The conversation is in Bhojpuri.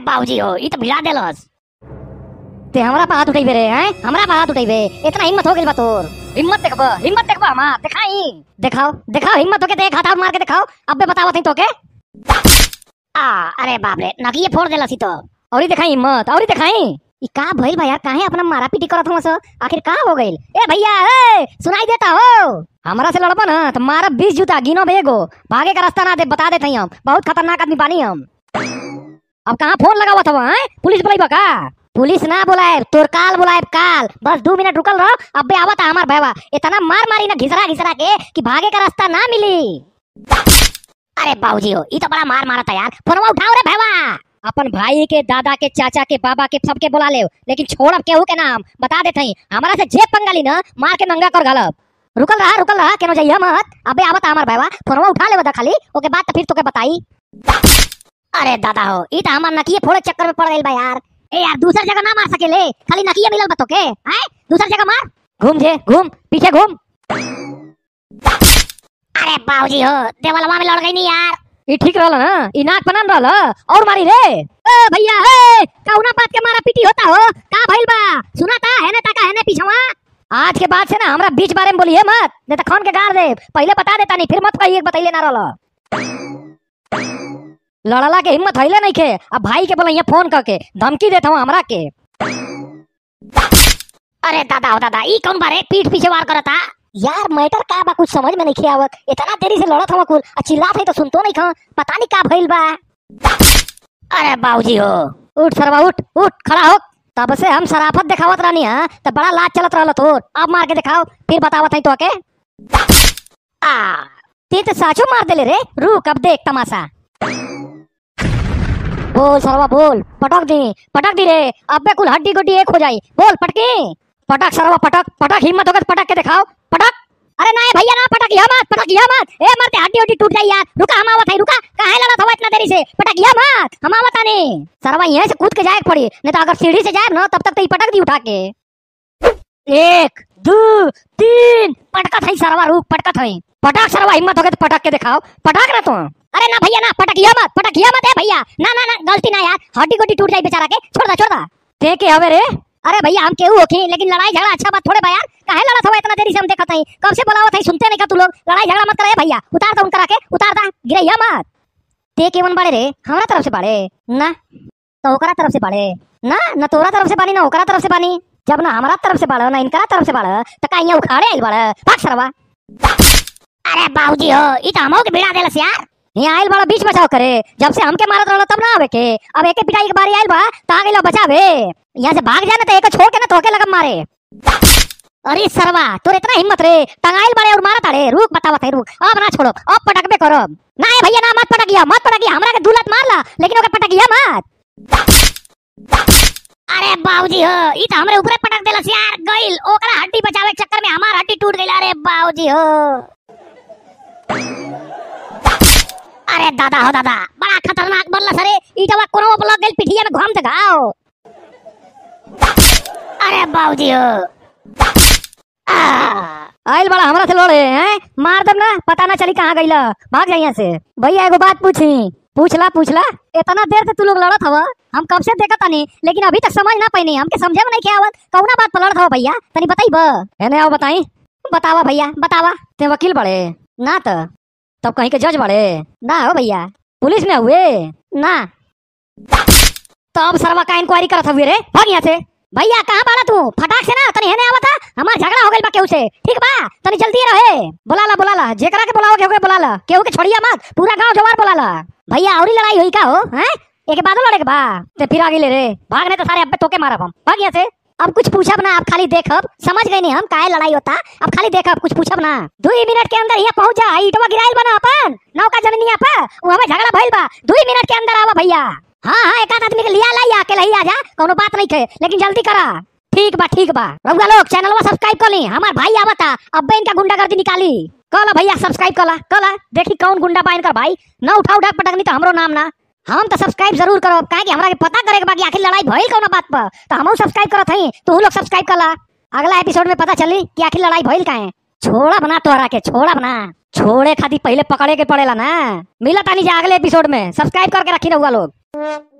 बाबूजी हो ई तो भिड़ा देलस ते हमरा पे हाथ उठेबे रे हैं हमरा पे हाथ उठेबे इतना हिम्मत हो गेल बा तोर हिम्मत देखबो हिम्मत देखबो हमार दिखाई दिखाओ दिखाओ हिम्मत होके देख हाथ मार के दिखाओ अबे बतावत हई तोके आ अरे बाप रे नकिए फोड़ देलस ई तो औरी दिखाई हिम्मत औरी दिखाई ई का भइल बा यार काहे अपना मारा पीटी करत हवस आखिर का हो गइल ए भैया ए सुनाई देता हो हमरा से लड़बा ना तो मारा 20 जूता गिनो बेगो भागे का रास्ता ना दे बता देते हम बहुत खतरनाक आदमी बानी हम अब कहाँ फोन लगावत हवा हैं पुलिस बुलाइबा का पुलिस ना बुलाए तोर काल बुलाए काल बस दो मिनट रुकल रहो अबे आवत हमार भैया इतना मार मारी ना घिसरा घिसरा के कि भागे का रास्ता ना मिली अरे बाबूजी हो ई तो बड़ा मार मारत है यार फोनवा उठाओ रे भैया अपन भाई के दादा के चाचा के बाबा के सबके बुला ले लेकिन छोड़ब केहू के नाम बता देते ही हमारा से जेब पंगाली ना मार के नंगा कर घालब रुकल रहा रुकल रहा केनो जाइए मत अबे आवत हमार भैया फोनवा उठा ले बता खाली ओके बाद तो फिर तोके बताई अरे दादा हो ई तो हमार नकिए फोड़े चक्कर में पड़ गइल बा यार ए यार दूसर जगह ना मार सकेले खाली नकिए मिलल बा तोके हैं दूसर जगह मार घूम जे घूम पीछे घूम अरे बाबूजी हो देवलवा में लड़ गई नहीं यार ई ठीक रहल ना ई नाक बनन रहल और मारी रे ए भैया ए कौना बात के मारा पीटी होता हो का भइल बा सुना था है ना ताका है ना पीछवा आज के बाद से ना हमरा बीच बारे में बोलिए मत नहीं तो खन के गाड़ दे पहले बता देता नहीं फिर मत कहिए कि बतैले ना रहल लड़ला के हिम्मत हइले नहीं के अब भाई के बोला फोन करके धमकी देता हूँ हमरा के अरे दादा हो दादा ई कौन बारे पीठ पीछे वार करता यार मैटर का बा कुछ समझ में नहीं आवत इतना देरी से लड़त हम कुल आ चिल्लात है तो सुनतो नहीं खा पता नहीं का भइल बा अरे बाबूजी हो उठ सरवा उठ उठ खड़ा हो तब से हम शराफत दिखावत रहनी है तो बड़ा लाज चलत रहल तो अब मार के दिखाओ फिर बतावत है तो के आ ते तो साचो मार देले रे रुक अब देख तमाशा बोल सरवा बोल पटक दी पटक दी रे अबे कुल हड्डी गुड्डी एक हो जाई बोल पटकी पटक सरवा पटक पटक हिम्मत होकर पटक के दिखाओ पटक अरे नहीं भैया ना पटक या मत पटक या मत ए मरते हड्डी हड्डी टूट जाई यार रुका हम आवत है रुका काहे लड़त हवा इतना देरी से पटक या मत हम आवत आने सरवा यहीं से कूद के जाए पड़ी नहीं तो अगर सीढ़ी से जाए ना तब तक तो ये पटक दी उठा के एक दो तीन पटकत है सरवा रुक पटकत है पटक सरवा हिम्मत होके तो पटक के दिखाओ पटक ना तू अरे ना भैया ना पटक या मत पटक या मत ए भैया ना ना ना गलती ना यार हड्डी गुड्डी टूट जाई बेचारा के छोड़ दा छोड़ दा ते के हवे रे अरे भैया हम केहू होखी लेकिन लड़ाई झगड़ा अच्छा बात थोड़े बा यार काहे लड़त हवा इतना देरी से हम देखत हई कब से बोलावत हई सुनते नहीं का तू लोग लड़ाई झगड़ा मत करे भैया उतार दा उनकरा के उतार दा गिरैया मत ते केवन बाड़े रे हमरा तरफ से बाड़े ना तो ओकरा तरफ से बाड़े ना न तोरा तरफ से बानी ना ओकरा तरफ से बानी जब ना हमारा तरफ से बाड़ा ना इनकरा तरफ से बाड़ा तो का यहाँ उखाड़े आइल बाड़ा भाग सरवा अरे बाबूजी हो ई तो हमो के भिड़ा देलस यार यहाँ आइल बाड़ा बीच बचाव करे जब से हमके मारत रहलो तब ना आवे के अब एके पिटाई के बारी आइल बा तो आ गइलो बचावे यहाँ से भाग जाना तो एक छोड़ के ना तोके लगम मारे अरे सरवा तोर इतना हिम्मत रे टंगाइल बाड़े और मारत अरे रुक बतावत है रुक अब ना छोड़ो अब पटकबे करो ना ए भैया ना मत पटकिया मत पटकिया हमरा के दुलत मार ला लेकिन ओके पटकिया मत अरे बाबूजी हो ई तो हमरे ऊपरे पटक देलस यार गइल ओकरा हड्डी बचावे के चक्कर में हमार हड्डी टूट गइल अरे बाबूजी हो अरे दादा हो दादा बड़ा खतरनाक बनलस रे ई जवा कोनो ब्लॉक गइल पिठिया में घुम त घाव अरे बाबूजी हो आ आइल बड़ा हमरा से लड़े हैं मार दम ना पता ना चली कहाँ गइला भाग जा यहाँ से भैया एगो बात पूछी पूछला पूछला इतना देर से तू लोग लड़त हवा हम कब से देखत तानी लेकिन अभी तक समझ ना पाइनी हमके समझे में नहीं के आवत कौना बात पर लड़त हवा भैया तनी बताई ब एने आओ बताई बतावा भैया बतावा ते वकील बड़े ना त तब कहीं के जज बड़े ना हो भैया पुलिस में हुए ना तो अब सरवा का इंक्वायरी करत हुए रे भाग यहाँ से भैया कहाँ बाड़ा तू फटाक से ना तनी हेने आवता हमार झगड़ा हो गइल बा केहू से ठीक बा तनी जल्दी रहे बुलाला बुलाला जेकरा के बुलाओ केहू के बुलाला केहू के छोड़िया मत पूरा गांव जवार बुलाला भैया औरी लड़ाई हुई का हो हैं एक बाद लड़े के बा ते फिर आगे ले रे भागने तो सारे अब्बे तोके मारब हम भाग यहाँ से अब कुछ पूछब ना आप खाली देखब समझ गए नहीं हम काहे लड़ाई होता अब खाली देखब कुछ पूछब ना दो ही मिनट के अंदर यहाँ पहुंच जा ईटवा गिराइल बना अपन नौका जमीनिया पर वहां में झगड़ा भइल बा दो ही मिनट के अंदर आवा भैया हाँ हाँ एक आध आदमी के लिया लाई आके लही आ जा कोनो बात नहीं थे लेकिन जल्दी करा ठीक बा ठीक बा रउआ लोग चैनल सब्सक्राइब कर ली हमार भाई आवता अब्बे इनका गुंडागर्दी निकाली कला भैया सब्सक्राइब कला कला देखी कौन गुंडा बा इनकर भाई न उठा उठा पटकनी तो हमरो नाम ना हम तो सब्सक्राइब जरूर करब काहे कि हमरा के पता करे के बा कि आखिर लड़ाई भइल कौन बात पर तो हमहू सब्सक्राइब करत हई तू लोग सब्सक्राइब कला अगला एपिसोड में पता चली कि आखिर लड़ाई भइल काहे छोड़ा बना तोहरा के छोड़ा बना छोड़े खातिर पहले पकड़े के पड़ेला ना मिला तानी जा अगले एपिसोड में सब्सक्राइब करके रखी रहुआ लोग